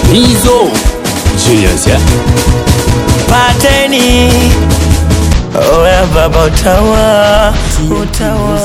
Mizo Genius yeah? pateni oya baba utawa utawa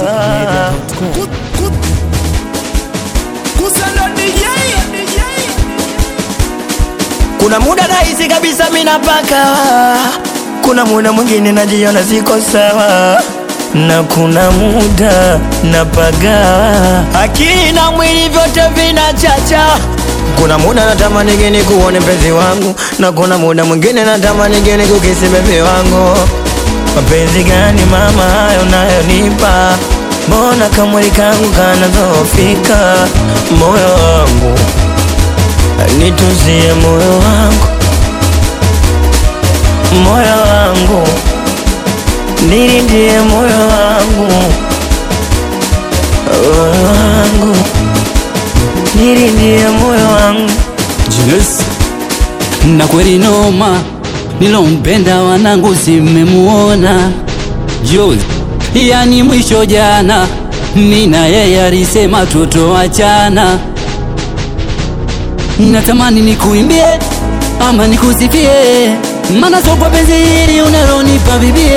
kuna muda nahisi kabisa mina paka kuna muda mwingine najiona siko sawa na kuna muda napaga akili na mwili vyote vinachacha kuna muda natamani geni kuone mpenzi wangu na kuna muda mwingine natamani geni kukisi bebi wangu mapenzi gani mama hayo nayonipa mbona kamwili kangu kanadhoofika moyo wangu nituzie moyo wangu moyo wangu nilindie moyo wangu moyo wangu nilindie moyo wangu Genius na kweli noma nilompenda wanangu simemuona jo yani mwisho jana nina yeye alisema tutoachana natamani nikuimbie ama nikusifie mana sokwa penzi hili unalonipa bibie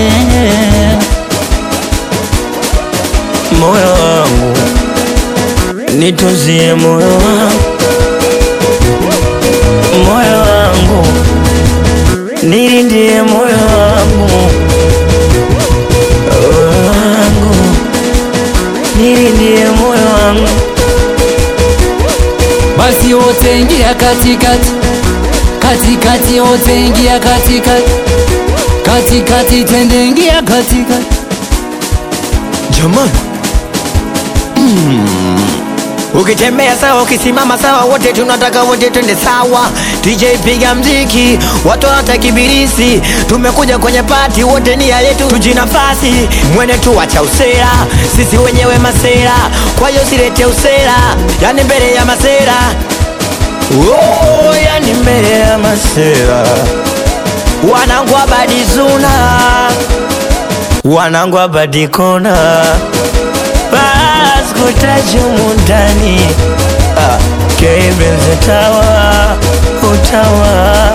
moyo wangu nituzie moyo wangu moyo wangu nilindie moyo wangu moyo wangu nilindie moyo wangu basi wote ingia katikati katikati wote ingia katikati katikati twende ingia katikati jamani ukitembea sawa ukisimama sawa wote tunataka wote twende sawa dj piga mziki watu hata kibirisi tumekuja kwenye pati wote nia yetu tujinafasi mwene tu wacha usera sisi wenyewe masera kwa hiyo silete usera yani mbele ya masera oh, yani mbele ya masera wanangu abadizuna wanangu abadikona baskutaji mundani ah, kebenze tawa utawa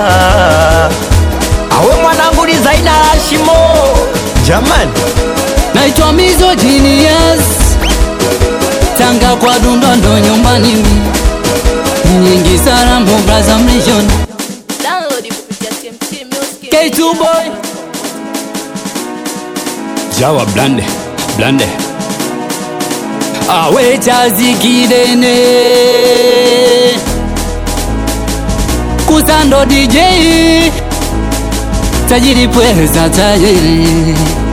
awe mwanangu ni zaina shimo jamani naitwa Mizo Genius Tanga kwa Dundondo nyumbani nyingi salamu braza mlishoni Download kupitia TMT Music. K2 boy Jawa blande blande awe chazi kidene kusando DJ tajiri pweza tajiri